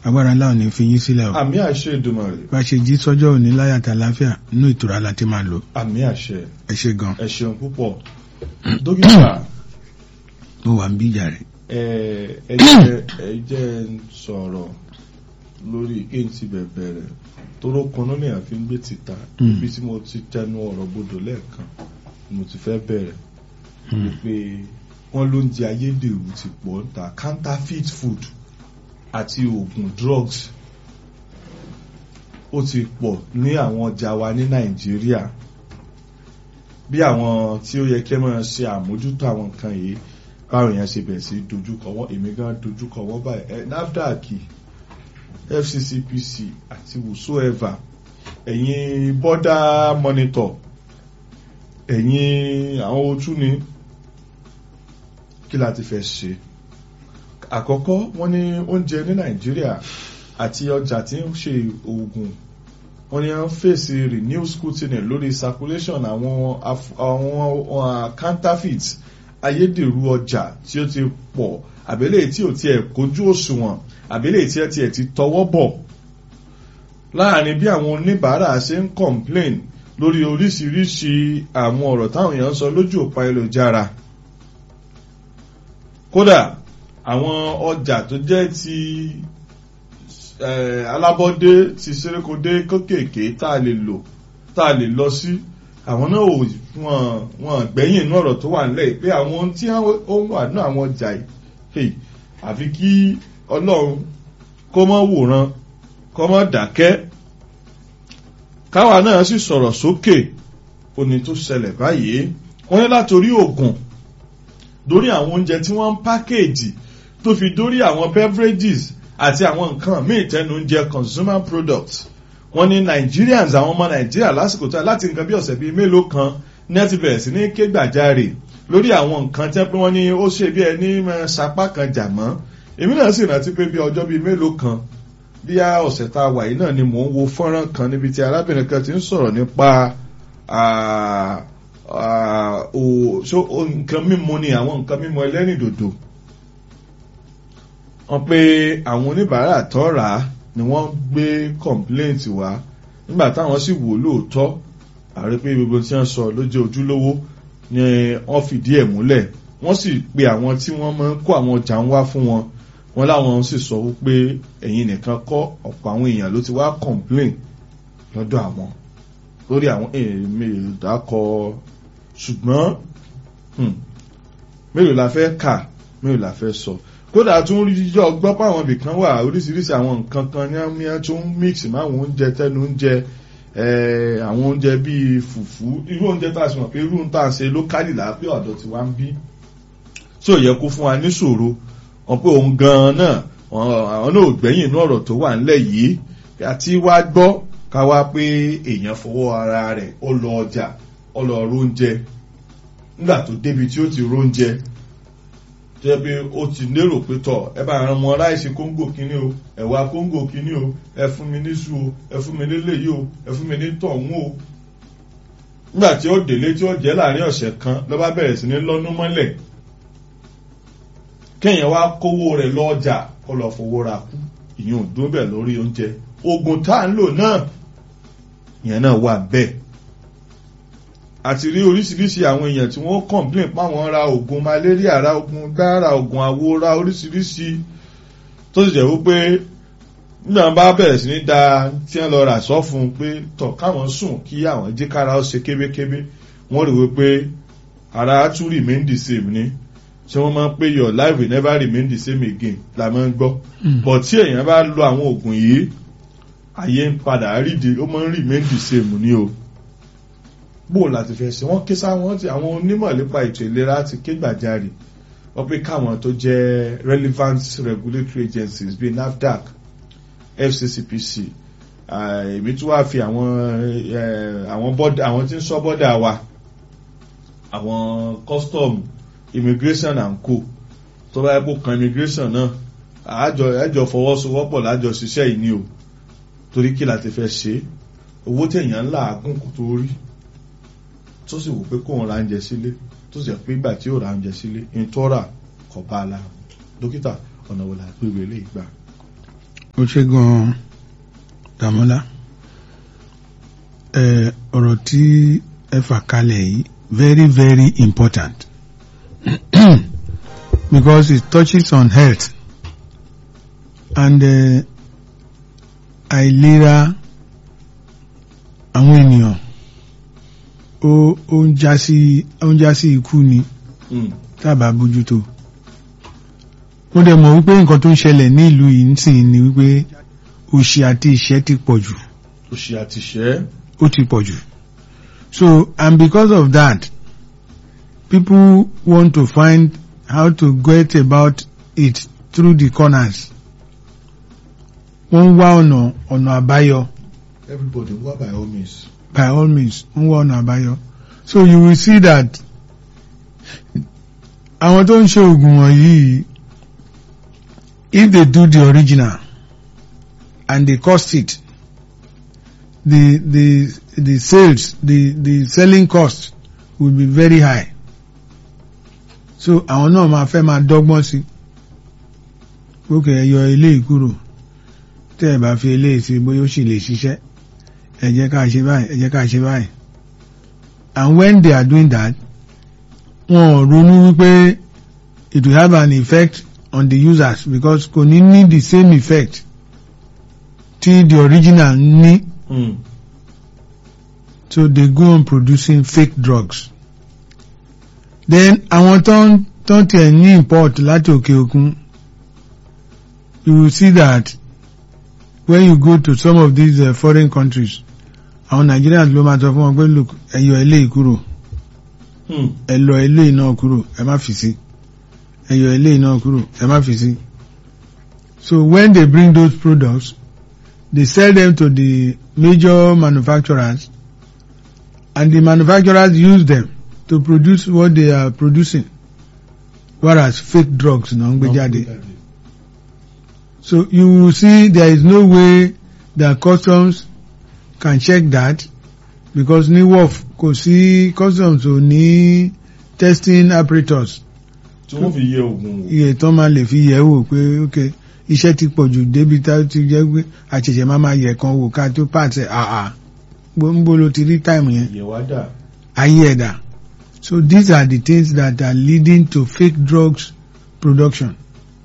agbára ńlá ò ní fi yín sílẹ̀ o àmì àṣẹ Èdùmàrè bá a ṣe jí sọ́jọ́ òní láyàtà àláfíà nínú ìtura la ti máa lò àmì àṣẹ ẹ ṣe gan ẹ ṣeun púpọ̀ dókítà mo wà ń bí ìjà rẹ̀ ẹ ẹ jẹ́ ẹ jẹ́ ń sọ̀rọ̀ lórí kéyìn ti bẹ̀bẹ̀ rẹ̀ tóró kanú ni àfi ń gbé títà Mm. ibi tí mo ti tẹnu ọ̀rọ̀ bodò lẹ́ẹ̀kan ni mo ti fẹ́ bẹ̀rẹ̀ wípé wọ́n ló ń jẹ ayédèrú ti pọ̀ ń ta counterfeit food àti oògùn drugs ó ti pọ̀ ní àwọn ọjà wa ní Nàìjíríà bí àwọn tí ó yẹ kí ẹ máa ṣe àmójútó àwọn nǹkan yìí báwọn èèyàn ṣe bẹ̀rẹ̀ sí dojúkọ wọ́n èmi gan dojúkọ wọ́n báyìí ẹ NAFDAC FCCPC àti whosoever ẹ̀yin border monitor ẹ̀yin àwọn ojú ni kí la ti fẹ́ ṣe àkọ́kọ́ wọ́n ní oúnjẹ ní Nàìjíríà àti ọjà tí ń ṣe oògùn wọ́n ní wọ́n fèsì renewed scrutiny lórí circulation àwọn af- àwọn uh, counterfeit ayédèrú ọjà tí ó ti pọ̀ àbẹ́lẹ̀ tí ò tiẹ̀ kójú òṣùwọ̀n àbẹ́lẹ̀ tí ẹ tiẹ̀ ti tọwọ́ bọ̀ láàrin bí àwọn oníbàárà ṣe ń complain lórí oríṣiríṣi àwọn ọ̀rọ̀ táwọn èèyàn sọ lójú òpá ayélujára kódà àwọn ọjà tó jẹ́ ti eh, alábọ́dé ti ṣerékodé kékèké tá a lè lò tá a lè lọ sí àwọn náà ò wọ́n wọ́n gbẹ̀yìn inú ọ̀rọ̀ tó wà nílẹ̀ pé àwọn ohun tí ó wà ní àwọn ọjà yìí hey, àfi kí ọlọ́run kó mọ́ wòran kó mọ́ dákẹ́ káwa náà sì sọ̀rọ̀ sókè òní tó ṣẹlẹ̀ báyìí wọ́n ní látòrí oògùn dórí àwọn oúnjẹ tí wọ́n ń pákéèjì tó fi dórí àwọn beverages àti àwọn nǹkan míì tẹnu oúnjẹ consumer products wọ́n ní Nigerians àwọn ọmọ Nàìjíríà lásìkò tó láti nǹkan bí ọ̀sẹ̀ bíi mélòó kan ní ẹ ti bẹ̀rẹ̀ sí ní ké gbàjarè lórí àwọn nǹkan tẹ́ pé wọ́n ní ó ṣe bí ẹni máa sapá kan jà mọ́ èmi náà sì rántí pé bí ọjọ́ bíi mélòó kan bí a ọ̀sẹ̀ tá a wà yìí náà ni mò ń wo fọ́nrán kan níbi tí arábìnrin kan ti ń sọ̀rọ̀ nípa ah, ah, o- so- o- nǹkan mímu ni àwọn nǹkan mímu ẹlẹ́rìndòdò wọ́n pé àwọn oníbàárà tó rà á ni wọ́n gbé complaint wá nígbà táwọn sì wò lóòótọ́ àrí pé gbogbo tí wọ́n sọ ló jẹ́ ojúlówó ni wọ́n fìdí ẹ̀ múlẹ̀ wọ́n sì pe àwọn tí wọ́n máa ń kó àwọn ọjà ń wá fún wọn wọ́n láwọn sì sọ wípé ẹ̀yin nìkan kọ́ ọ̀pọ̀ àwọn èèyàn ló ti wá complain lọ́dọ̀ àwọn lórí àwọn èèmì ìdákọ ṣùgbọ́n hmm, mélòó la fẹ́ kà mélòó la fẹ́ sọ kódà tún rí yíyọ gbọ́ pé àwọn ibìkan wà oríṣiríṣi àwọn nǹkan kan ní àmì tún mix máwọn oúnjẹ tẹnu oúnjẹ eh, àwọn oúnjẹ bíi fùfú irú oúnjẹ tá a sì mọ̀ pé irú tá a ṣe lókàlì lápẹ́ ọ̀dọ̀ tí wá ń bí tí ò yẹ kó fún wa níṣòro wọn pé òun gan-an náà wọn- àwọn náà ò gbẹ́yìn inú ọ̀rọ̀ tó wà ńlẹ̀ yìí àti wá gbọ́ ká wá pé èèyàn fọwọ́ ara rẹ̀ ó lọ ọjà ó lọ róúnjẹ nígbà tó débi tí ó ti róúnjẹ tó yẹ pé ó ti lérò pé tọ̀ ẹ bá ran ọmọ ráìsì kóńgò kínní o ẹ̀wà kóńgò kínní o ẹ fún mi níṣu o ẹ fún mi níléyìí o ẹ fún mi ní tọ̀hún o nígbà tí ó délé tí ó jẹ́ láàrin ọ̀sẹ̀ kan ló bá bẹ̀rẹ̀ sí ní lọ́nú mọ́lẹ̀ kéèyàn wá kówó rẹ̀ lọ́jà kó lọ fowó ra kú ìyẹn ò dún bẹ̀ lórí oúnjẹ oògùn tá à ń lò náà ìyẹn náà wà bẹ́ẹ̀ àti rí oríṣiríṣi àwọn èèyàn tí wọ́n complain páwọn ra oògùn malaria ra oògùn gbá ra oògùn àwo ra oríṣiríṣi tó sì jẹ́ wípé nígbà wọn bá bẹ̀rẹ̀ sí ní da tí wọ́n lọ rà sọ fún un pé tọ̀ káwọn sùn kí àwọn jí kára ó ṣe kébékébé wọ́n rí wípé ara tún remain the same ni ṣé wọ́n máa ń pé your life will never remain the same again la máa ń gbọ́ but tí èèyàn bá lo àwọn oògùn yìí ayé ń padà rídi ó máa ń remain the same ni o bó láti fẹ́ ṣe wọ́n ké sáwọn tí àwọn onímọ̀ nípa ètò ìlera ti ké gbàjarè wọ́n pé káwọn tó jẹ́ relevant regulatory agencies bíi NAFDAC FCCPC ah, èmi tún wá fi àwọn eh, àwọn bọ́dà àwọn tí ń sọ bọ́dà wa àwọn custom immigration and co tó bá yẹ kó kan immigration náà àjọ ẹjọ fọwọ́sowọ́pọ̀ lájọ ṣiṣẹ́ yìí ni o torí kí la ti fẹ́ ṣe owó tẹ̀yàn ńlá àgùn kò tó rí tó sì wò pé kóun ra oúnjẹ sílé tó sì jẹ́ pé ìgbà tí ó ra oúnjẹ sílé ń tọ́ra kọ̀ bá a la dókítà ọ̀nà wo la gbé wọlé ìgbà. ó ṣe gan-an Dàmọ́lá ẹ ọ̀rọ̀ tí ẹ fà kalẹ̀ yìí very very important because it touches on health and uh, àìlera àwọn ènìyàn ó ó ń já sí ó ń já sí ikú ni tábà bójútó mo dẹ̀ mọ̀ wípé nǹkan tó ń ṣẹlẹ̀ ní ìlú yìí nísìnyí ni wípé òṣì àti ìṣẹ́ ti pọ̀ jù òṣì àtìṣẹ́ ó ti pọ̀ jù so and because of that people want to find how to get about it through the corners wọ́n ń wá ọ̀nà ọ̀nà àbáyọ everybody wá by all means. by all means wọ́n ń wá ọ̀nà àbáyọ so you will see that àwọn tó ń ṣe oògùn wọ̀nyí if they do the original and they cost it the the the sales the the selling cost will be very high so àwọn náà máa fẹ́ máa dọ́gbọ́n sí ókè ẹ yọ eléyìí kúrò tẹ́ ẹ bá fi eléyìí sí bóyá ó sì lè ṣiṣẹ́ ẹ jẹ́ ká ṣe báyìí ẹ jẹ́ ká ṣe báyìí and when they are doing that wọn ò ronú wípé it will have an effect on the users because kò ní ní the same effect tí the original ní Mm. so they go on producing fake drugs then àwọn tó ń tó ń tiẹ̀ ní import láti òkè òkun you will see that when you go to some of these uh, foreign countries àwọn Nigerians ló máa sọ fún wọn pé look ẹ yọ eléyìí kúrò Mm. ẹ lọ eléyìí náà kúrò ẹ má fi sí ẹ yọ eléyìí náà kúrò ẹ má fi sí so when they bring those products they sell them to the major manufacturers and the manufacturers use them to produce what they are producing whereas fake drugs náà ń gbé jáde so you will see there is no way that customs can check that because ní wharf kò sí customs ò ní testing apparatus tí wọ́n fi yẹ oògùn wò. iye tán máa lè fi yẹ̀ wò pé ok iṣẹ́ ti pọ̀ jù débi tá ó ti jẹ́ pé àṣẹ̀ṣẹ̀ máa máa yẹ̀ kan wò ká tó pàṣẹ àà gbóngbó ló ti rí táìmù yẹn ìyẹ̀wá dà. ayé ẹ̀dá so these are the things that are leading to fake drugs production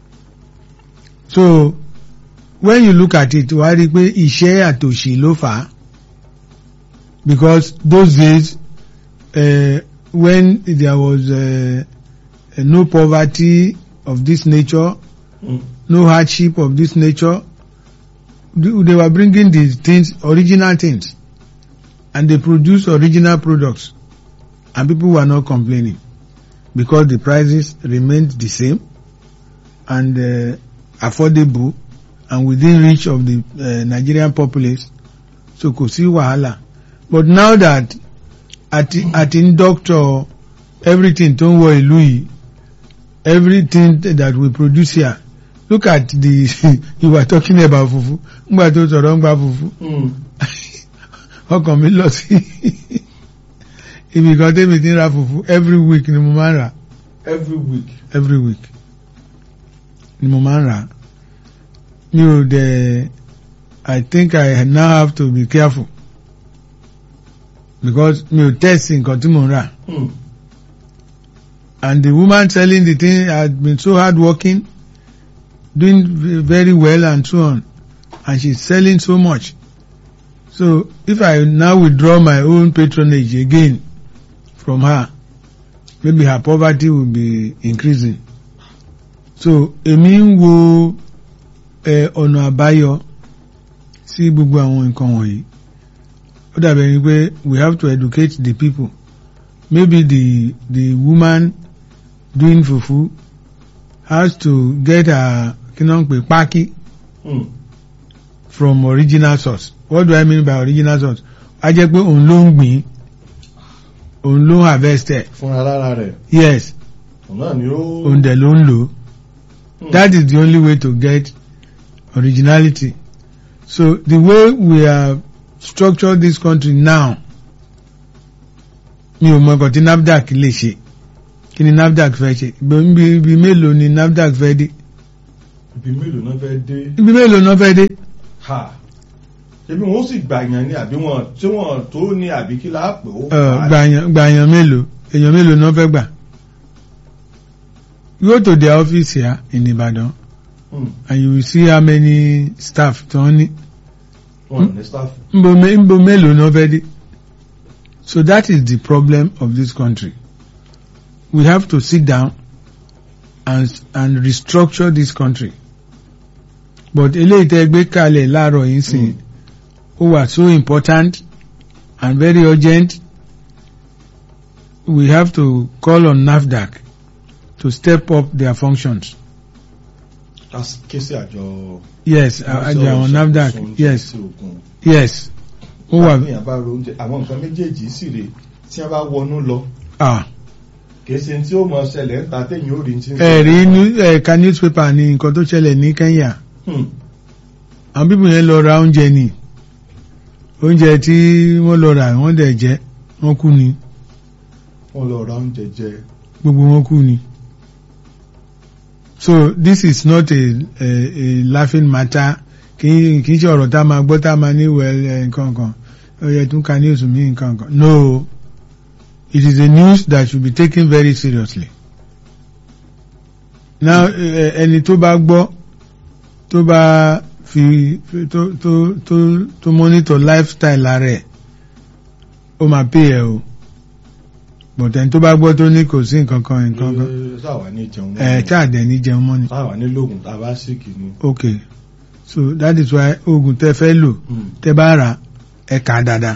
so when you look at it wàá rí i pé ìṣẹ́ àtòṣì ló fà á because those days uh, when there was uh, uh, no poverty of this nature Mm. no hardship of this nature th- they were bringing these things original things and they produce original products and people were not complaining because the prices remained the same and uh, affordable and within reach of the uh, Nigerian populace so kò sí wàhálà but now that àti àti ń doctor everything tó ń wọ ìlú yìí everything that we produce here look at the you were talking about fufu ngbà tó sọ̀rọ̀ ń gba fufu Mm. ọkàn mi lọ sí ibi kan tẹ́mi ti ń ra fufu every week ni mo máa ń rà every week. every week ni mo máa ń rà mi ò dẹ̀ I think I now have to be careful because mi ò test nǹkan tí mo ń rà Mm. and the woman selling the thing had been so hardworking doing v- very well and so on and she's selling so much so if I now withdraw my own patronage again from her maybe her poverty will be increasing so èmi ń wo ẹ ọ̀nà àbáyọ sí gbogbo àwọn nǹkan wọ̀nyí ó dàbẹ̀ ni pé we have to educate the people maybe the the woman doing fufu has to get her kí náà ń pè pákí Mm. from original source what do I mean by original source a jẹ́ pé òun ló ń gbìn òun ló ń harvest ẹ̀ fúnra lára rẹ̀ yes òun náà ni ó. òun dẹ̀ ló ń lò ó Mm. that is the only way to get originality so the way we have structured this country now mi ò mọ nǹkan tí NAFDAC lè ṣe kí ni NAFDAC fẹ́ ṣe ibi ibi mélòó ni NAFDAC fẹ́ dé ibi mélòó náà fẹ́ dé ibi mélòó náà fẹ́ dé ha ṣebí wọn ó sì gbàyàn ní àbí wọn tí wọn tó ní àbí kí láàpẹ ó Ẹ, gbàyàn gbàyàn mélòó èèyàn mélòó náà fẹ́ gbà go to their office here in Ibadan Hmm, and you will see how many staff tí wọ́n ní wọn ní staff nbo me- nbo mélòó náà fẹ́ dé so that is the problem of this country we have to sit down and and restructure this country but eléyìí tẹ́ gbé kalẹ̀ láàárọ̀ yìí sìn ó wà so important and very urgent we have to call on NAFDAC to step up their functions ké sí àjọ yes àjọ àwọn NAFDAC yes yes ó wà àbíyàn bá ro oúnjẹ àwọn nǹkan méjèèjì sì rè tí wọn bá wọnú lọ ah. kìí ṣe tí ó mọ ṣẹlẹ̀ ń ta téyìn ó rí tí ń ẹ̀rí inú ẹ̀ka newspaper ní nǹkan tó ṣẹlẹ̀ ní Kenya Hmm, àwọn bíbù yẹn lọ ra oúnjẹ ni oúnjẹ tí wọ́n lọ rà wọ́n dẹ̀ jẹ wọ́n kú ni wọn lọ ra oúnjẹ jẹ gbogbo wọn kú ni. so this is not a a, a laughing matter kì í kì í ṣe ọ̀rọ̀ tá a máa gbọ́ tá a máa ní well eh, nǹkan kan ó yẹ tún ka news mi nǹkan kan no it is a news that should be taken very seriously. now eh, ẹni tó bá gbọ́ tó bá fi tó tó tó tó monitor lifestyle rẹ̀ ó máa pay ẹ o but ẹni tó bá gbọ́ tó ní kò sí nǹkan kan nǹkan kan Ẹ, sáwà ní jẹun ẹ tí àdẹ ní jẹun mọ́ ni sáwà ní lóògùn tá a bá síkì ni okay so that is why oògùn tẹ fẹ́ lò Hmm, tẹ bá rà ẹ kà á dáadáa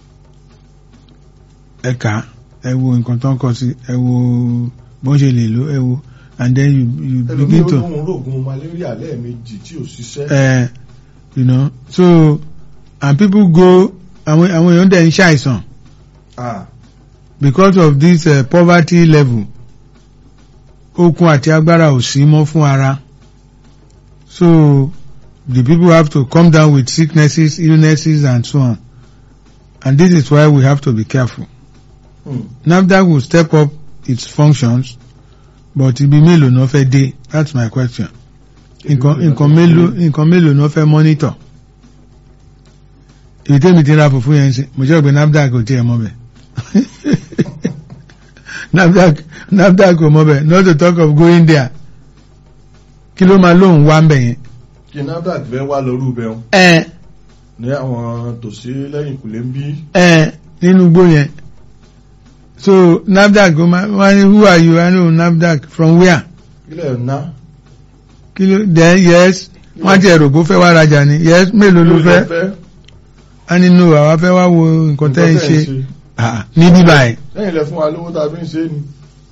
ẹ kà á ẹ wo nǹkan tó ń kọ sí ẹ wo bó ń ṣe lè lò ẹ wo and then you you ẹlòmíì begin ó to lóun rògùn malaria lẹ́ẹ̀mejì tí ò ṣiṣẹ́ uh, you know so and people go àwọn àwọn èèyàn dẹ̀ ń ṣàìsàn Ah, because of this uh, poverty level okun àti agbára ò sí mọ́ fún ara so the people have to come down with sicknesses illnesses and so on and this is why we have to be careful hmm, NAFDAC will step up its functions but ibi mélòó náà fẹ́ dé that's my question nǹkan nǹkan mélòó nǹkan mélòó náà fẹ́ monitor èyí tẹ́mi ti ra fùfú yẹn ń sìn mo jẹ́ pé NAFDAC ò tiẹ̀ mọ́ bẹ̀ NAFDAC NAFDAC ò mọ́ bẹ̀ not to talk of going there kí ló máa lóun wá ń bẹ̀ yẹn. kí NAFDAC fẹ́ wá lọ́rú bẹ́ẹ̀ ẹ ní àwọn tòsí lẹ́yìn kùlé ń bí ẹ nínú igbó yẹn so NAFDAC ó máa wá ní who are you I know NAFDAC from where ilẹ̀ ná kí ló then yes wọ́n ti ẹ̀rọ kó fẹ́ wá rajà ni yes mélòó ló fẹ́ a nínú àwa fẹ́ wá wo nǹkan tẹ́ ń ṣe Ah, ní bíbá ẹ̀ lẹ́yìn ilẹ̀ fún wa lówó tá a fi ń ṣe é ni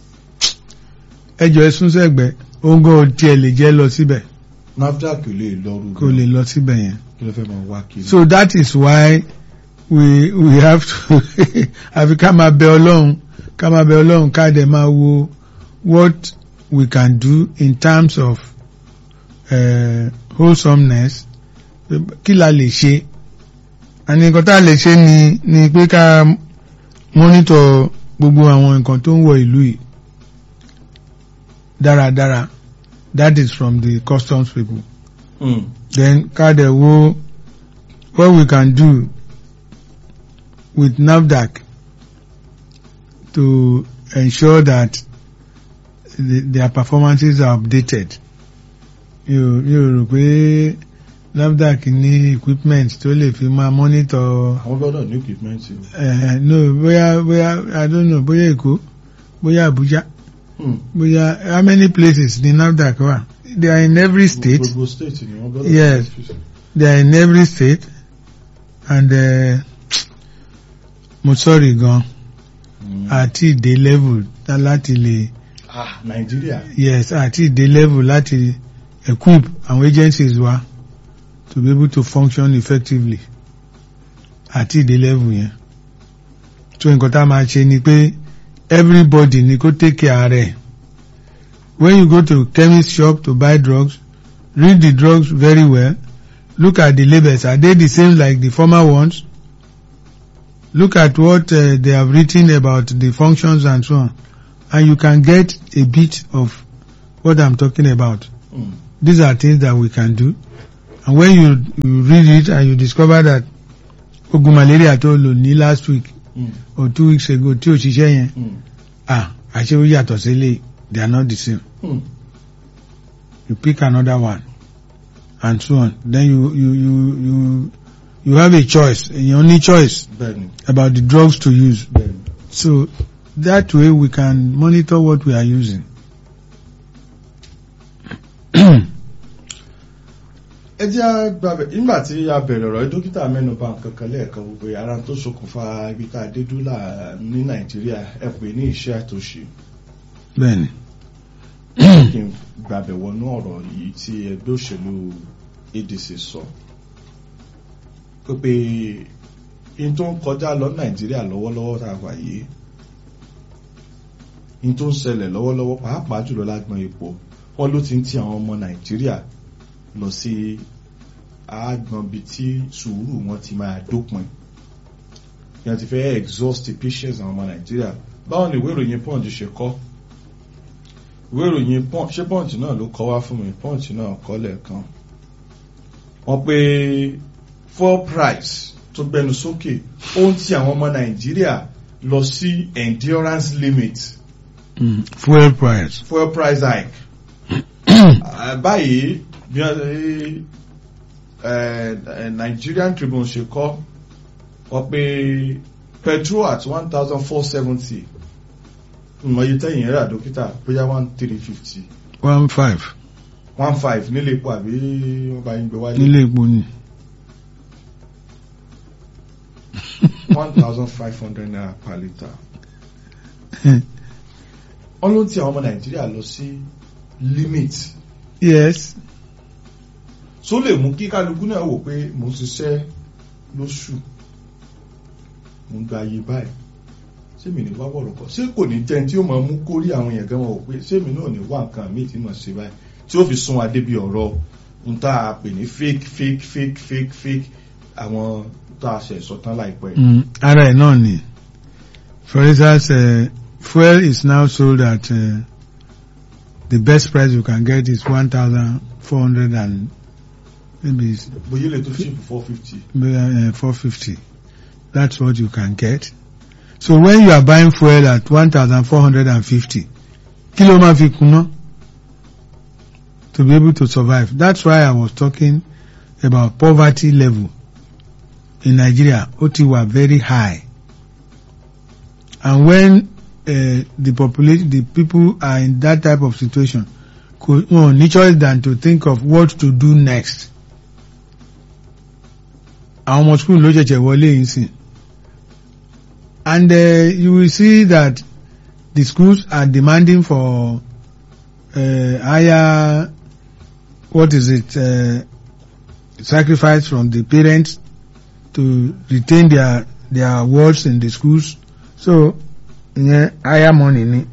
ẹjọ́ ẹ̀sùn sẹ́gbẹ́ oúnjẹ tiẹ̀ lè jẹ́ lọ síbẹ̀ NAFDAC ò lè lọ́rú kò lè lọ síbẹ̀ yẹn. kí ló fẹ́ máa wá kiri so that is why we we have to àfi ká máa bẹ ọlọ́run ká máa bẹ ọlọ́run ká dẹ̀ máa wo what we can do in terms of uh, wholesomeness kí la lè ṣe àní nǹkan tá a lè ṣe ni ni pé ká monitor gbogbo àwọn nǹkan tó ń wọ ìlú yìí dáradára that is from the customs people Hmm, then ká dẹ̀ wo what we can do with NAFDAC to ensure that the, their performances are updated. Mi ò mi ò rò pé NAFDAC ní equipment tó lè fi máa monitor àwọn gbọ́dọ̀ ní equipment o. uh, no bóyá bóyá I don't know bóyá Èkó bóyá Abuja Hmm, bóyá how many places ní NAFDAC wà they are in every state. gbogbo state ni wọ́n gbọ́dọ̀ Yes. ní they are in every state and uh, mo sorry gan Hmm. àti ìdè level tá láti lè ah Nàìjíríà yes àti ìdè level láti equip àwọn agencies wa to be able to function effectively àti ìdè level yẹn so nǹkan tá a máa ṣe ni pé everybody ni kó take care rẹ̀ when you go to chemist shop to buy drugs read the drugs very well look at the labels are they the same like the former ones look at what uh, they have written about the functions and so on and you can get a bit of what I'm talking about Hmm, these are things that we can do and when you you read it and you discover that oògùn malaria tó lò ní last week Mm. or two weeks ago tí ò ṣiṣẹ́ yẹn Mm. ah àṣé ó yàtọ̀ sí ilé they are not the same Mm. you pick another one and so on then you you you you you have a choice èèyàn ní choice bẹ́ẹ̀ni about the drugs to use bẹ́ẹ̀ni. so that way we can monitor what we are using. ẹ jẹ́ àgbàbẹ̀ nígbà tí a bẹ̀rẹ̀ ọ̀rọ̀ yìí, dókítà mẹ́nuba nǹkan kan lẹ́ẹ̀kan gbogbo ara tó ṣokùnfà ibi tá a dé dúlà ní nàìjíríà ẹ pè ní iṣẹ́ àtòṣe bẹ́ẹ̀ni kí n gbàbẹ̀ wọnú ọ̀rọ̀ yìí tí ẹgbẹ́ òṣèlú ADC sọ pé in tó ń kọjá lọ nàìjíríà lọ́wọ́lọ́wọ́ tá a wà yìí in tó ń ṣẹlẹ̀ lọ́wọ́lọ́wọ́ pàápàá jùlọ lágbọn epo wọn ló ti ń ti àwọn ọmọ nàìjíríà lọ sí àgbọn bí tí sùúrù wọn ti máa dópin yẹn ti fẹ́ exhaust the patience àwọn ọmọ nàìjíríà báwọn ni ìwé ìròyìn punch ṣe kọ ìwé ìròyìn punch ṣé punch náà ló kọ wá fún mi punch náà kọ lẹ́ẹ̀kan wọ́n pé fuel price tó gbẹnu sókè ó ń ti àwọn ọmọ nàìjíríà lọ sí endurance limit mm. fuel price. fuel price hike Ah, báyìí bí wọ́n ṣe eh, eh, Nigerian Tribune ṣe kọ wọ́n pé petrol at one thousand four seventy ìmọ̀ye tẹ́yìn rà dókítà bóyá one three fifty one five one five nílé epo àbí wọ́n bá yín gbé wáyé nílé epo ni. one thousand five hundred naira per litre. wọ́n ló ń ti àwọn ọmọ Nàìjíríà lọ sí limit yes tó lè mú kí kálukú náà wò pé mo ń ṣiṣẹ́ lóṣù mo ń gba ayé báyìí sẹ́mi ní wá wọ̀rọ̀ kọ́ ṣé kò ní jẹ́ tí ó máa mú kórí àwọn èèyàn gan wọn wò pé sẹ́mi náà ní wá nǹkan míì tí mo ṣe báyìí tí ó fi sún adé bí ọ̀rọ̀ ń tá a pè ní fake fake fake fake fake àwọn tá a ṣe sọ tán láìpẹ́. mm. ara ẹ̀ náà ni for instance uh, fuel is now sold at uh, the best price you can get is one thousand four hundred and maybe bóyá lè tó ṣíìpù four fifty. uh, 450. That's what you can get. So when you are buying fuel at 1,450, kilo ma fi kuna to be able to survive. That's why I was talking about poverty level in Nigeria. Oti were very high. And when uh, the population, the people are in that type of situation, could, no, no choice than to think of what to do next. àwọn ọmọ school ló ṣẹ̀ṣẹ̀ wọlé yìí sìn and uh, you will see that the schools are demanding for uh, higher what is it uh, sacrifice from the parents to retain their their wards in the schools so yeah, higher money ni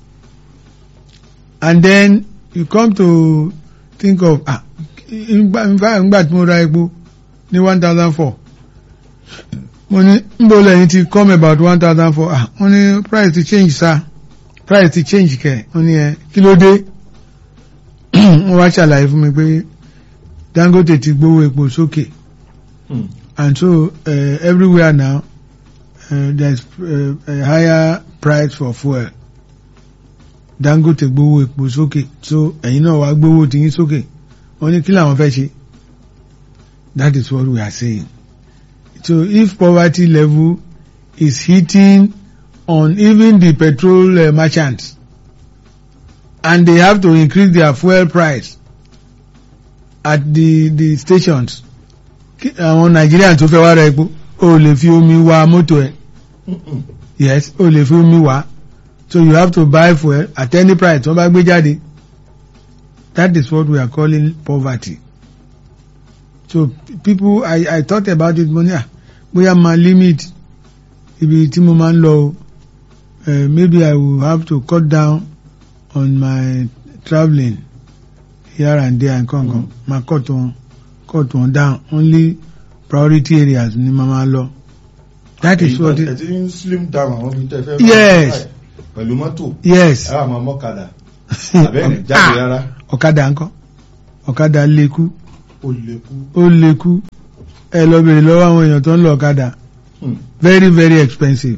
and then you come to think of ah ngbà tí mo ra epo ní one thousand four mo ní nbọ lẹ́yìn ti come about one thousand four ah mo ní price ti change sa price ti change kẹ mo ní ẹ kí ló dé wọ́n wá ṣàlàyé fún mi pé Dangote ti gbówó epo sókè Hmm. and so uh, everywhere now uh, there is uh, a higher price for fuel Dangote gbówó epo sókè so ẹ̀yin náà wá gbówó tiyín sókè wọ́n ní kí làwọn fẹ́ ṣe. That is what we are saying. So if poverty level is hitting on even the petrol uh, merchants and they have to increase their fuel price at the the stations kí- àwọn Nigerians tó fẹ́ wá ra epo o lè fi omi wa mọ́tò ẹ̀ Mm-mm. yes o lè fi omi wá so you have to buy fuel at any price wọ́n bá gbé jáde that is what we are calling poverty so p- people I I thought about it mo ní à bóyá máa limit ibi tí mo máa ń lọ o uh, maybe I will have to cut down on my travelling here and there and kan kan máa cut wọn cut wọn down only priority areas ni máa máa lọ that is what ẹ it ti ń slim down àwọn ibi tẹ́ fẹ́ Yes. báyìí pẹ̀lú mọ́tò yes ẹ wà máa mọ́kadà àbẹ́ẹ̀ni jáde rárá ọ̀kadà ńkọ́ ọ̀kadà lékú ó lè kú. ó lékú ẹ lọ bèrè lọ́wọ́ àwọn èèyàn tó ń lọ ọ̀kadà Hmm. very very expensive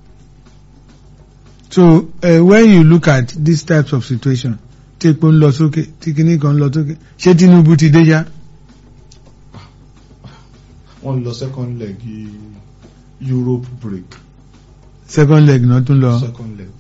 so uh, when you look at these types of situation tí epo ń lọ sókè tí kinní kan ń lọ sókè ṣé Tinubu ti dé yá wọ́n lọ second leg i- Europe break second leg náà tún lọ second leg.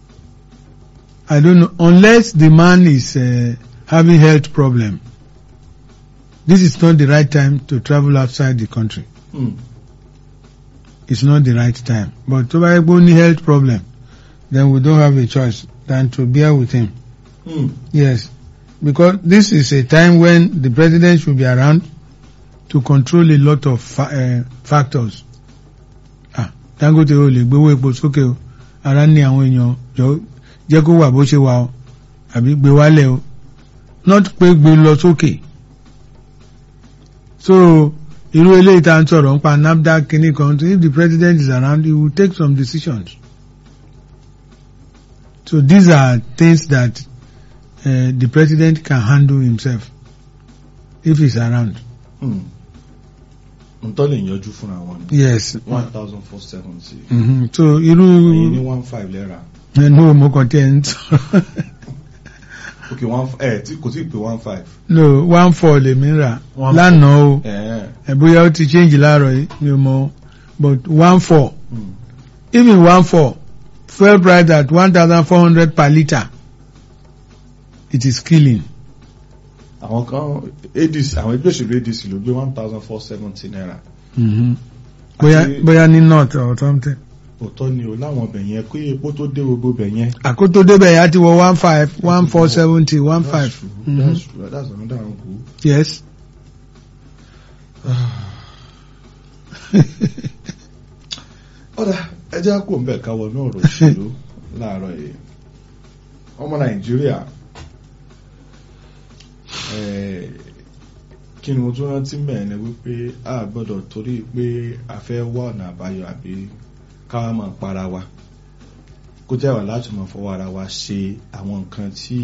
I don't know unless the man is uh, having health problem this is not the right time to travel outside the country Hmm. it's not the right time but tó bá yẹ pé ó ní health problem then we don't have a choice than to bear with him Hmm. yes because this is a time when the president should be around to control a lot of fa uh, factors ah Dangote o lè gbowó epo sókè o ara ní àwọn èèyàn jọ jẹ́ kó wà bó ṣe wà o àbí gbé wálẹ̀ o not pé gbé lọ sókè so irú eléyìí tá à ń sọ̀rọ̀ nípa NAFDAC kìíní kan if the president is around he will take some decisions so these are things that uh, the president can handle himself if he's around Hmm. ntọ́ lè yanjú fúnra wọn ni yes one thousand four seventy mm-hmm. so ẹ̀yin ní irú one five lẹ́ra no mo kàn tẹ́ ń sọ̀rọ̀ ok one ẹ̀ tí kò tí ì pé one five. no one four lèmi rà One lánàá o ẹ̀ẹ́ ẹ̀ bóyá ó ti change láàárọ̀ yìí mi ò mọ̀ but one four Hmm. even one four fuel price at one thousand four hundred per litre it is killing àwọn kan adc àwọn ẹgbẹ́ òṣèlú adc ló gbé one thousand four seventy naira mm-hmm. bóyá Àti- bóyá ní north or something òótọ́ ni o láwọn ọbẹ̀ yẹn kó epo tó dé gbogbo ọbẹ̀ yẹn. àkótó débẹ̀ yá ti wọ one five one four seventy one That's five true. Mhm. That's true. That's another angle. yes ọ̀dà ẹjẹ́ kò ń bẹ̀ káwọ náà rò òṣèlú láàárọ̀ yìí ọmọ nàìjíríà eh, kí ni mo tún rántí mẹ́rin ni wípé a gbọ́dọ̀ torí pé a fẹ́ wá ọ̀nà àbáyọ àbí káwa máa para wa kó jẹ́ wà láti máa fọwọ́ ara wa ṣe àwọn nǹkan tí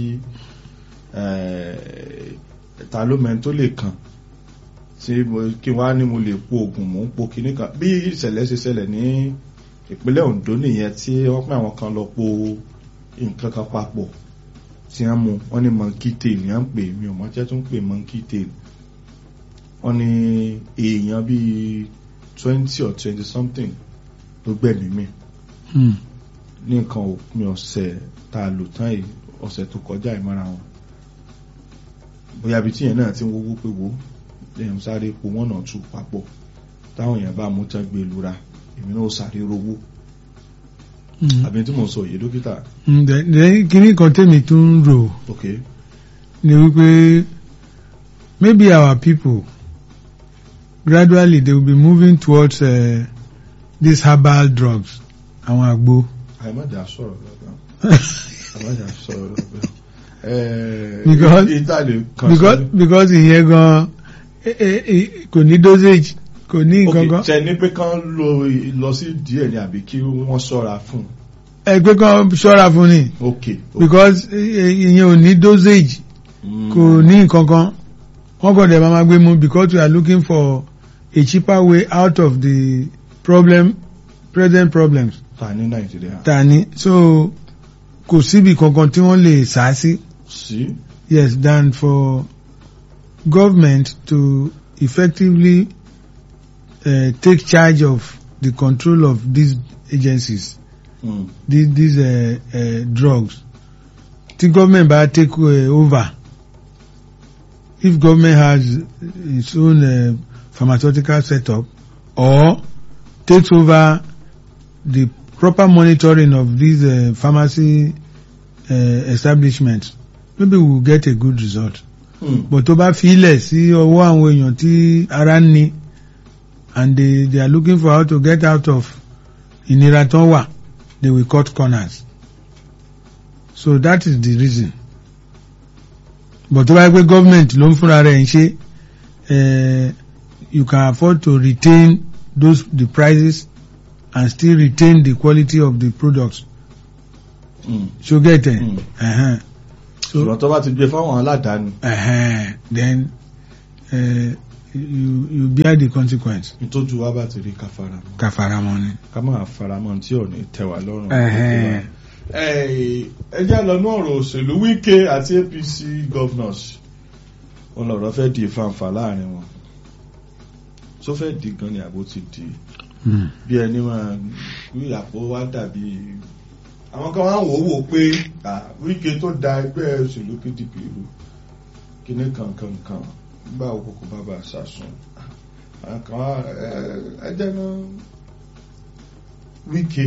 eh, ta ló mẹ́rin tó lè kàn tí mo- kí wá ní mo lè po oògùn mò ń po kinní kan bí ìṣẹ̀lẹ̀ ṣe ṣẹlẹ̀ ní ìpínlẹ̀ Ondo nìyẹn tí wọ́n pín àwọn kan lọ po nǹkan kan papọ̀ tí wọ́n mú wọ́n ní monkey tail ní wọ́n ń pè mí ò mọ̀ jẹ́ tó ń pè monkey tail wọ́n ní èèyàn bíi twenty or twenty something ló gbẹ̀mí mi Hmm. ní nǹkan òpin ọ̀sẹ̀ tá a lò tán yìí ọ̀sẹ̀ tó kọjá ìmọ̀ra wọn bóyá ibi tí yẹn náà ti ń wówó pé wo lẹ́yìn sáré po wọ́n náà tù papọ̀ táwọn èèyàn bá mú tán gbé lura èmi náà ó sáré rówó Hmm. àbí tí mo sọ yìí dókítà Hmm, then- then kíní kan tèmi tún ń rò ok ni wípé maybe our people gradually they will be moving towards uh, these herbal drugs àwọn àgbo àìmọ̀jà sọ̀rọ̀ lọ́gbà àìmọ̀jà sọ̀rọ̀ lọ́gbà Because- ìtàlẹ̀ kan because because ìyẹn gan eh, eh, eh, kò ní dosage kò ní nǹkan ok kan ṣe ní pé kán lọ lọ sí díẹ̀ ni àbí kí wọ́n ṣọ́ra fún ẹgbẹ́ kan ṣọ́ra fún ni ok because eh, eh, ìyẹn ò ní dosage kò ní nǹkan kan wọ́n kàn dẹ̀ máa ma gbé mu because we are looking for a cheaper way out of the problem present problems ta ní nàìjíríà ta ni so kò síbi kankan tí wọ́n lè sá sí sí yes than for government to effectively uh, take charge of the control of these agencies Mm. these, these uh, uh, drugs tí government bá take uh, over if government has its own uh, pharmaceutical setup or takes over the proper monitoring of these uh, pharmacy uh, establishments maybe we will get a good result Mm. but tó bá filẹ̀ sí ọwọ́ àwọn èèyàn tí ara ń ni and they, they are looking for how to get out of ìnira tán wà they will cut corners so that is the reason but tó bá yẹ pé government ló ń fúnra rẹ̀ ń ṣe eh, you can afford to retain those the prices and still retain the quality of the products Mm. so get it Mm. uh-huh. so ṣùgbọ́n tó bá ti gbé fáwọn aládàáni uh, then uh, you you bear the consequence nítójú wa bá ti rí ká faramọ́ ká faramọ́ ni. ká máa faramọ́ tí ò ní tẹ́ wa lọ́rùn. Ẹ̀hẹ́n. Ẹ ẹ jẹ́ lọ ní ọ̀rọ̀ òṣèlú Wike àti APC governors wọn lọ̀rọ̀ fẹ́ di ìfàǹfà láàrin wọn tó fẹ́ di gan ni àbó ti di Mm. bí ẹni máa wí àpò wá dàbí àwọn kan wá ń wò ó wò pé ah, Wike tó da ẹgbẹ́ òṣèlú PDP rú kíní kankan kan gbà òkùnkùn bàbá sàsùn àwọn kan wá ẹ- ẹ jẹ́ náà Wike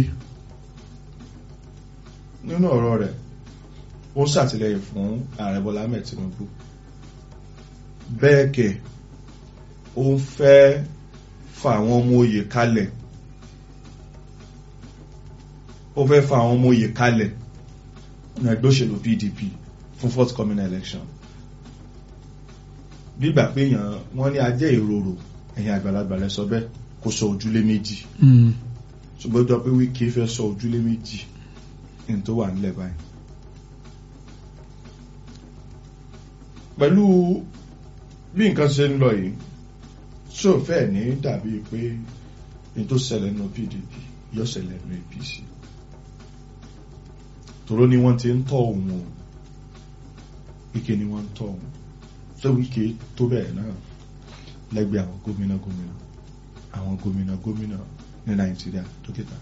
nínú ọ̀rọ̀ rẹ̀ ó ń ṣàtìlẹ́yìn fún ààrẹ Bọ́lá Ahmed Tinubu bẹ́ẹ̀ kẹ̀ ó ń fẹ́ fa àwọn ọmọ oyè kalẹ̀ ó fẹ́ fa àwọn ọmọ oyè kalẹ̀ ní ẹgbẹ́ òṣèlú PDP fún forthcoming election gbígbà pé èèyàn wọ́n ní ajẹ́ ìrorò ẹ̀yìn àgbàlagbà lẹ sọ bẹ́ẹ̀ kó sọ ojúlé méjì Mm. ṣùgbọ́n ó jọ pé Wike fẹ́ sọ ojúlé méjì ní tó wà nílẹ̀ báyìí pẹ̀lú bí nǹkan ṣe ń lọ yìí ṣó fẹ́ ní dàbí pé ní tó ṣẹlẹ̀ nínú PDP yóò ṣẹlẹ̀ nínú APC tòró ni wọ́n ti ń tọ́ òun o Wike ni wọ́n ń tọ́ òun ṣé Wike tó bẹ́ẹ̀ náà lẹ́gbẹ̀ẹ́ àwọn gómìnà gómìnà àwọn gómìnà gómìnà ní Nàìjíríà dókítà.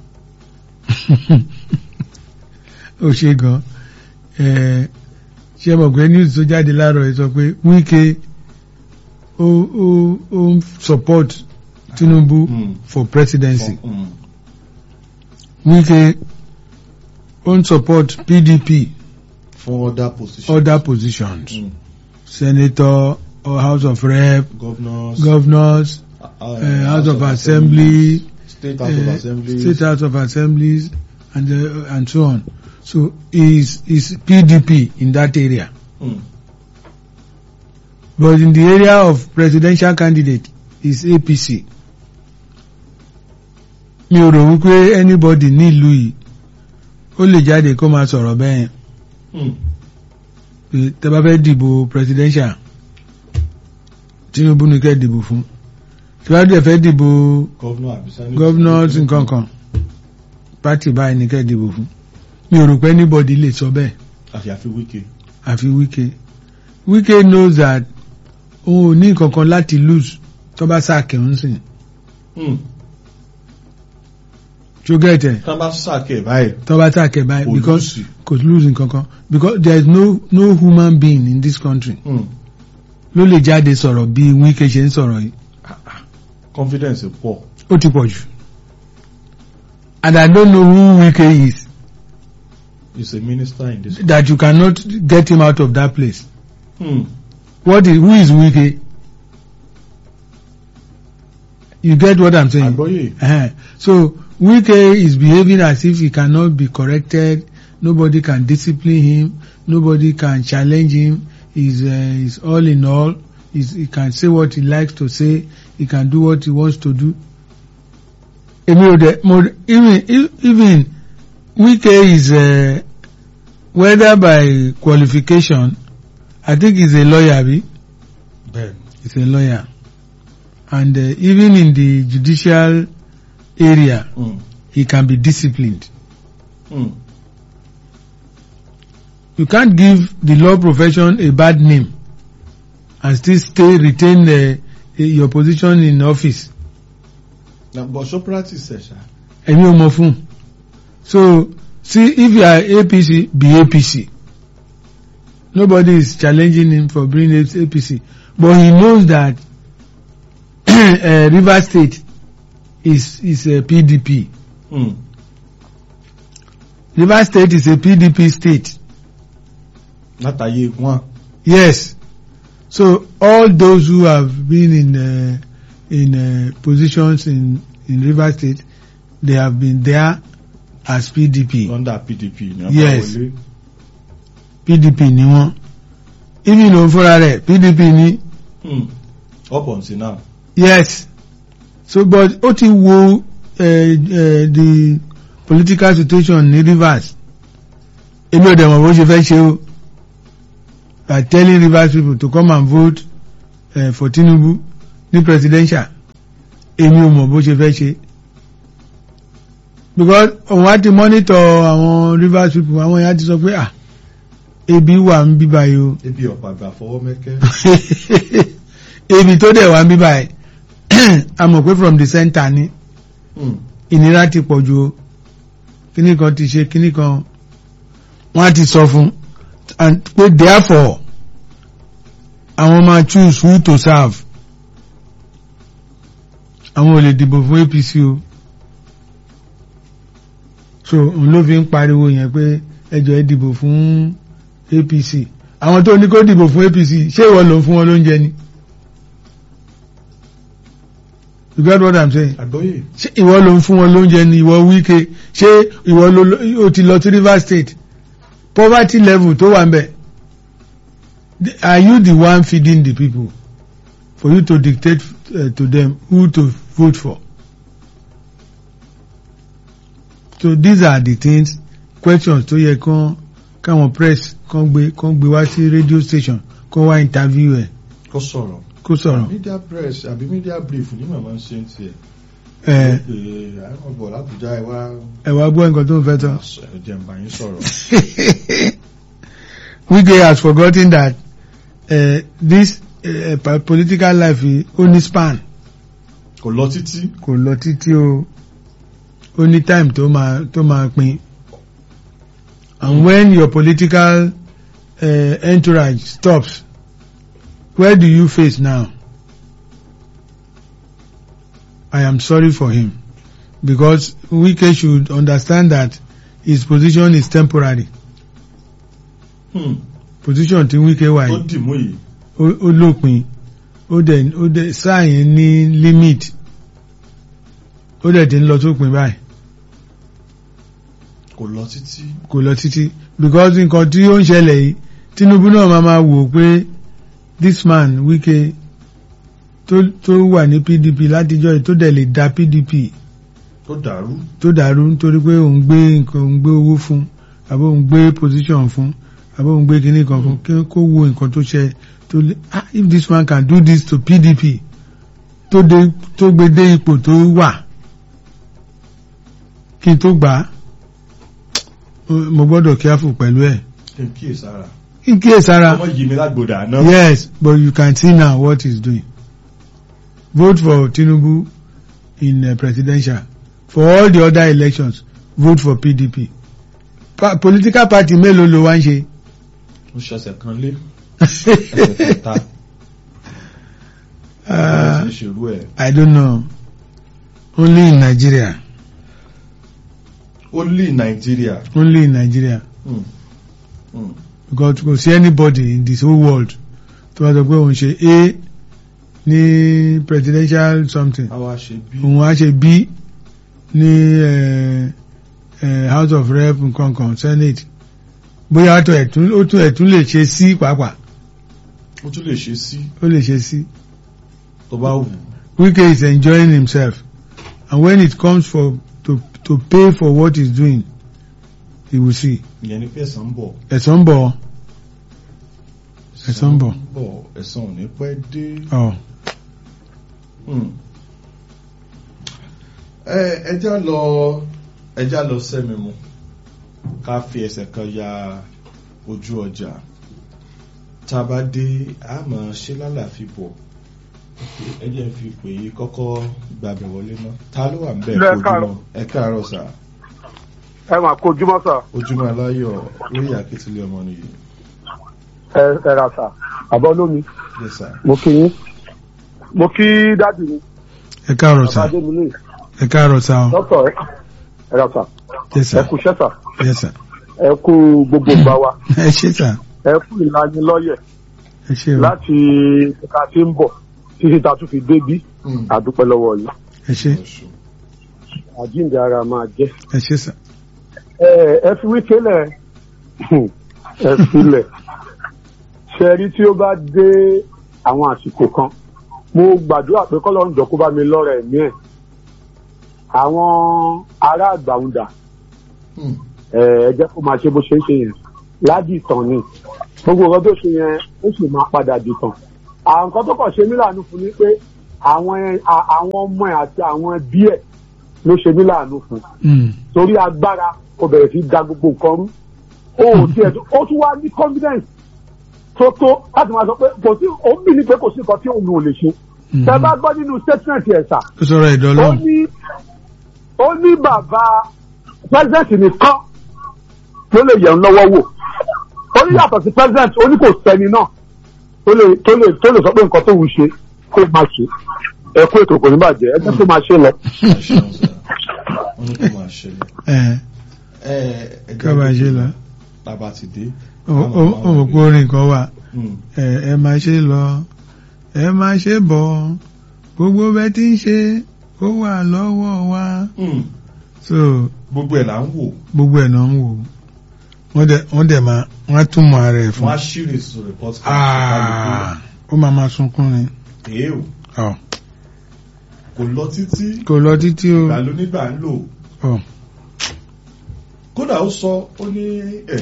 ó ṣe gan ẹ ṣe mọ̀ pé news tó jáde láàárọ̀ yìí sọ pé Wike ó ó ó ń support Tinubu Mm. for presidency Mm. Wike ó ń support PDP fún other positions. other positions Mm. senator or House of Rep governors. governors uh, uh, House of Assembly State House of uh, Assembly. State House of Assemblies and uh, and so on so is is PDP in that area. Mm. But in the area of presidential candidate is APC. Mi ò rò wípé anybody ní ìlú yìí ó lè jáde kó máa sọ̀rọ̀ bẹ́ẹ̀ Mm. pé tẹ́ bá fẹ́ dìbò presidential Tinubu ní kẹ́ dìbò fún. Tí wàá dẹ̀ fẹ́ dìbò Governor àbí Senate. governors nǹkan kan party báyìí ní kẹ́ dìbò fún. Mi ò rò pé anybody lè sọ bẹ́ẹ̀ àyàfi Wike. àfi Wike. Wike knows that òun ò ní nǹkan kan láti lose tó bá sáà kẹ́hún sìn. Mm. ṣó gẹ̀tẹ̀ tán bá sàkẹ́ báyìí. tó bá tàkẹ́ báyìí kò because lùsì. kò lose nǹkan kan because there is no no human being in this country Mm. ló lè jáde sọ̀rọ̀ bí Wike ṣe ń sọ̀rọ̀ yìí confidence pọ̀. ó ti pọ̀ jù and I don't know who Wike is he's a minister in this. that you cannot get him out of that place Mm. what is who is Wike you get what I'm saying àgbọ́yé. uh so Wike is behaving as if he cannot be corrected nobody can discipline him nobody can challenge him he's, uh, he's all in all he's, he can say what he likes to say he can do what he wants to do èmi ò dẹ̀ mo even even Wike is uh, whether by qualification I think he's a lawyer abi bẹ́ẹ̀ni. he's a lawyer and uh, even in the judicial area Mm. he can be disciplined. Mm. You can't give the law profession a bad name and still stay retain uh, your position in office. na but so practice ẹ̀ ṣá. Ẹ̀yin ò mọ̀ fún. So see if you are APC be APC. Nobody is challenging him for being APC but he knows that uh, Rivers State is is a PDP. Mm. Rivers State is a PDP state. látàyè wọn. Yes. So all those who have been in uh, in uh, positions in in Rivers State, they have been there as PDP. under PDP ni wọ́n bá Yes. wọlé. PDP ni wọ́n. Even òun fúnra rẹ̀ PDP ni. Mm. up until now. Yes. So but ó ti wo uh, uh, the political situation ní Rivers. Èmi ò dẹ̀ mọ̀ bó ṣe fẹ́ ṣe o. by telling Rivers people to come and vote uh, for Tinubu ní presidential èmi ò mọ̀ bó ṣe fẹ́ ṣe because òun á ti monitor àwọn Rivers people àwọn èèyàn ti sọ pé ah ebi wà ń bí báyìí o ebi ọ̀pá àgbà fọwọ́ mẹ́kẹ́. ebi tó dẹ̀ wá ń bí báyìí a mọ̀ pé from the center ni Hmm. ìnira ti pọ̀ ju o kíní kan ti ṣe kíní kan wọ́n á ti sọ fún and pé therefore àwọn máa choose who to serve àwọn ò lè dìbò fún APC o so òun ló fi ń pariwo yẹn pé ẹjọ́ ẹ dìbò fún APC àwọn tó ní kó dìbò fún APC ṣé ìwọ ló ń fún wọn lóúnjẹ ni you get what I'm saying àgbọ́yé ṣé ìwọ ló ń fún wọn lóúnjẹ ni ìwọ Wike ṣé ìwọ ló ó ti lọ sí Rivers State poverty level tó wà ń bẹ̀ are you the one feeding the people for you to dictate uh, to them who to vote for so these are the things questions tó yẹ kán káwọn press kán gbé kán gbé wá sí radio station kán wá interview ẹ kó sọ̀rọ̀. kó sọ̀rọ̀ media press àbí media brief ní màmá ń ṣe ń tiẹ̀. ẹ pé àwọn bọ̀ lábùjá ẹ wá ẹ wá gbọ́ nǹkan tó ń fẹ́ tán. ẹ jẹ́ n bá yín sọ̀rọ̀. Wike has forgotten that uh, this uh, pa- political life is only span kò lọ títí. kò lọ títí o ó ní time tó máa tó máa pin and when your political uh, entourage stops where do you face now I am sorry for him because Wike should understand that his position is temporary Hmm. position tí Wike wà tó yìí dì mú yìí. ó ó lópin ó dẹ̀ ó dẹ̀ sáà yẹn ní limit ó dẹ̀ ti ń lọ sópin báyìí kò lọ títí. kò lọ títí because nǹkan tí ó ń ṣẹlẹ̀ yìí Tinubu náà máa máa wò pé this man Wike tó tó wà ní PDP látijọ́ yìí tó dẹ̀ lè da PDP tó dàrú. tó dàrú nítorí pé òun gbé nǹkan òun gbé owó fún àbí òun gbé position fún àbí òun gbé kinní kan fún kí kó wo nǹkan tó ṣe tó lè ah if this man can do this to PDP tó dé tó gbé dé ipò tó wà kí n tó gbà á mo gbọ́dọ̀ careful pẹ̀lú ẹ̀ kí n kíyè sára. kí n kíyèsára ọmọ yìí mi lágbòdà náà. yes but you can see now what he's doing vote for Tinubu in uh, presidential for all the other elections vote for PDP pa political party mélòó ló wá ń ṣe ó ṣẹ̀ṣẹ̀ kan lé. ẹsẹ̀ kẹta. uh, ẹ ti ṣerú ẹ̀. I don't know only in Nigeria only Nigeria. only in Nigeria Hmm. Hmm. because kò sí anybody in this whole world tó wá sọ pé òun ṣe A ní presidential something àwa ṣe bí. òun á ṣe B ní eh, eh, House of Rep nkankan Senate bóyá ó tún ẹ̀tún ó tún ẹ̀tún lè ṣe sí pàápàá ó tún lè ṣe sí ó lè ṣe sí tó bá wù. Wike is enjoying himself and when it comes for to to pay for what he's doing he will see ìyẹn ni pé ẹ̀san ń bọ̀. ẹ̀san ń bọ̀ Ẹ̀san ń bọ̀. bọ̀ ẹ̀san ò ní pẹ́ dé. ọ́ Hmm. ẹ ẹjá lọ ẹjá lọ sẹ́mi mu ká fi ẹsẹ̀ kan ya ojú ọjà tá a bá dé a máa ṣe lálàáfíà bọ̀ ẹ jẹ́ n fi pè é kọ́kọ́ gbàgbẹ́ wọlé náà ta ló wà ń bẹ̀ Ẹ kó káàárọ̀. ojúmọ́ ẹ káàárọ̀ sà ẹ máa kó ojúmọ́ sà ojúmọ́ aláyọ̀ lórí àkẹ́tìlẹ̀ ọmọ nìyí ẹ ẹ ra sà àbọ̀ olómi yes sà mo kí yín mo kí dáàdì mi ẹ káàárọ̀ sá bàbá mi ní ẹ káàárọ̀ sá o dókítà ẹ ẹ ra sà yes ẹ sir kú iṣẹ́ sà yes sir ẹ kú gbogbo ìgbà wa ẹ ṣé sà ẹ kú ìlànà lọ́yẹ̀ ẹ ṣé o láti ìka tí ń bọ̀ títí ta tún fi débí Hmm. àdúpẹ́ lọ́wọ́ yìí ẹ ṣé Ọ̀ṣun. àjíǹde ara máa jẹ́ ẹ ṣé sà ẹ ẹ fi wí kélẹ̀ ẹ filẹ̀ ṣe rí tí ó bá dé àwọn àsìkò kan mo gbàdúrà pé kọ́lọ́run jọ kó bá mi lọ́rọ̀ ẹ̀mí ẹ̀ àwọn ará àgbàwùndà Hmm. ẹ ẹ jẹ́ kó máa ṣe bó ṣe ń ṣe yẹn ládì ìtàn ni gbogbo nǹkan tó ṣe yẹn ó sì máa padà dìtàn àwọn nǹkan tó kàn ṣe mí láàánú fún ni pé àwọn ẹ- à- àwọn ọmọ ẹ àti àwọn ẹbí ẹ ló ṣe mí láàánú fún Mm. torí agbára ó bẹ̀rẹ̀ sí í da gbogbo nǹkan rú ó ò tiẹ̀ tó ó tún wá ní confidence tó tó láti máa sọ pé kò sí òun bì ní pé kò sí nǹkan tí òun ò lè ṣe Mhm. tẹ bá gbọ́ nínú statement ẹ̀ sà ó sọ̀rọ̀ ó ìdọ́lọ́ ní ó ní bàbá president nìkan ló lè yẹ̀ ń lọ́wọ́ wò ó ní yàtọ̀ sí president ó ní kò sẹ́ni náà tó lè tó lè tó lè sọ pé nǹkan tó ń ṣe kó máa ṣe ẹ kó ètò kò ní bàjẹ́ ẹ jẹ́ kó máa ṣe lọ. Ẹ ṣeun sir. wọ́n ní kó máa ṣẹlẹ̀. ẹ̀ ẹ ẹ ká bá ṣe lọ bàbá ti dé. ó ó- ó mọ̀ pé orin kan wà Mm. ẹ ẹ máa ṣe lọ ẹ máa ṣe bọ̀ gbogbo bẹ́ẹ̀ tí ń ṣe ó wà lọ́wọ́ wa Mm. so gbogbo ẹ̀ là ń wò gbogbo ẹ̀ náà ń wò wọ́n dẹ̀ wọ́n dẹ̀ máa wọ́n á túmọ̀ ara ẹ̀ fún wọ́n á ṣírí sí report card. Ah, ó máa máa sunkún ni èé o Ọ̀, kò lọ títí kò lọ títí o ìgbà ló nígbà ń lò Ọ̀, kódà ó sọ ó ní ẹ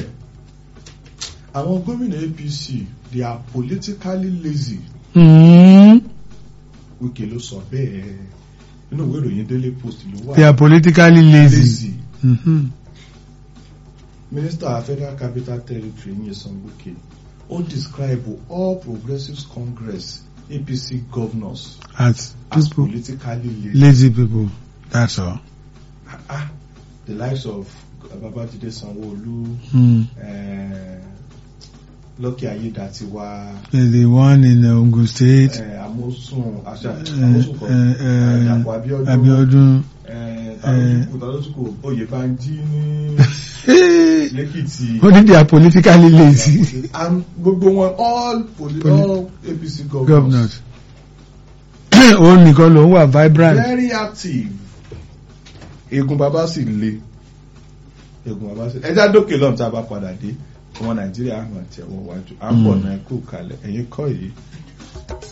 àwọn gómìnà APC they are politically lazy mm, Wike ló sọ bẹ́ẹ̀ nínú ìwé ìròyìn Daily Post ló wà they are politically lazy. lazy Mhm. Minister Federal Capital Territory Nyesom Wike ó describe all Progressives Congress APC governors as as people politically lazy. lazy people that's all. Ah, ah, the likes of Babajide Sanwo-Olu, Mm. eh, Lucky Ayedatiwa, There's the one in uh, Ogun State. eh, Amosun, Asha, Uh, Amosun kọ, uh, eh, uh, Dàpọ̀ Abíọ́dún, Abiodun. eh, Talotuku, Talotuku, Oyèbánjí ní Hey, Lẹ́kìtì. Only they are politically lazy And gbogbo wọn all poli Poli- all APC governors. governors. Òun nìkan ló ń wà vibrant. Very active. Egun bàbá sì le. Egun bàbá sì ẹja dókè lọ́nà tá a bá padà dé. Ọmọ Nàìjíríà àmọ̀ tẹ̀wọ̀ wájú. À ń bọ̀ náà kú kalẹ̀. Ẹ̀yin kọ́ yìí.